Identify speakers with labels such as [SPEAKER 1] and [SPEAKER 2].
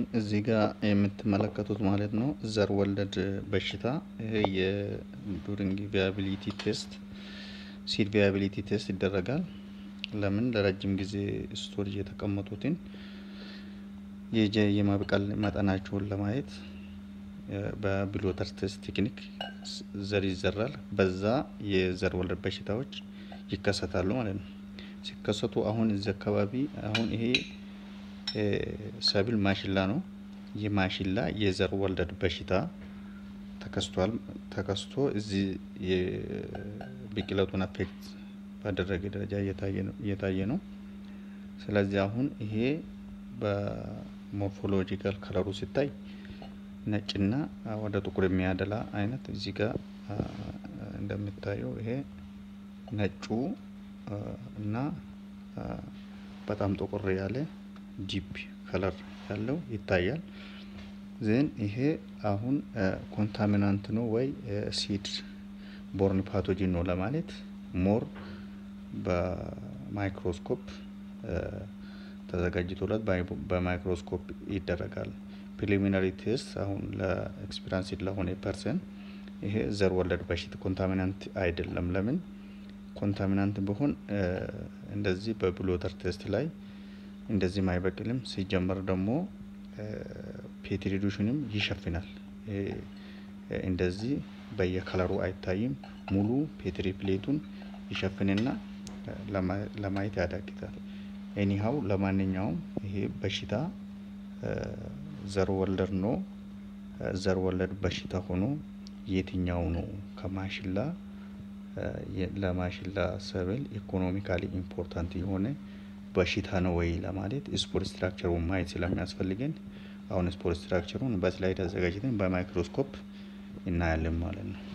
[SPEAKER 1] እዚህ ጋር የምትመለከቱት ማለት ነው ዘር ወለድ በሽታ ይሄ የዱሪንግ ቪያቢሊቲ ቴስት ሲድ ቪያቢሊቲ ቴስት ይደረጋል። ለምን ለረጅም ጊዜ ስቶሬጅ የተቀመጡትን የጀ የማብቀል መጠናቸውን ለማየት በብሎተር ቴስት ቴክኒክ ዘር ይዘራል። በዛ የዘር ወለድ በሽታዎች ይከሰታሉ ማለት ነው። ሲከሰቱ አሁን እዚህ አካባቢ አሁን ይሄ ሰብል ማሽላ ነው። ይህ ማሽላ የዘር ወለድ በሽታ ተከስቷል። ተከስቶ እዚህ የብቅለቱን አፌክት ባደረገ ደረጃ እየታየ ነው። ስለዚህ አሁን ይሄ በሞርፎሎጂካል ከለሩ ሲታይ ነጭና ወደ ጥቁር የሚያደላ አይነት እዚህ ጋር እንደሚታየው ይሄ ነጩ እና በጣም ጥቁር ያለ ዲፕ ከለር ያለው ይታያል። ዜን ይሄ አሁን ኮንታሚናንት ነው ወይ ሲድ ቦርን ፓቶጂን ነው ለማለት ሞር በማይክሮስኮፕ ተዘጋጅቶለት በማይክሮስኮፕ ይደረጋል። ፕሪሊሚናሪ ቴስት አሁን ለኤክስፒሪንስ ለሆነ ፐርሰን ይሄ ዘር ወለድ በሽታ ኮንታሚናንት አይደለም። ለምን ኮንታሚናንት ቢሆን እንደዚህ በብሎተር ቴስት ላይ እንደዚህም አይበቅልም። ሲጀመር ደግሞ ፔትሪዱሽንም ይሸፍናል። እንደዚህ በየከለሩ አይታይም። ሙሉ ፔትሪ ፕሌቱን ይሸፍንና ለማየት ያዳግታል። ኤኒሃው ለማንኛውም ይሄ በሽታ ዘር ወለድ ነው። ዘር ወለድ በሽታ ሆኖ የትኛው ነው ከማሽላ ለማሽላ ሰብል ኢኮኖሚካሊ ኢምፖርታንት የሆነ በሽታ ነው ወይ ለማለት ስፖር ስትራክቸሩን ማየት ስለሚያስፈልገን አሁን ስፖር ስትራክቸሩን በስላይድ አዘጋጅተን በማይክሮስኮፕ እናያለን ማለት ነው።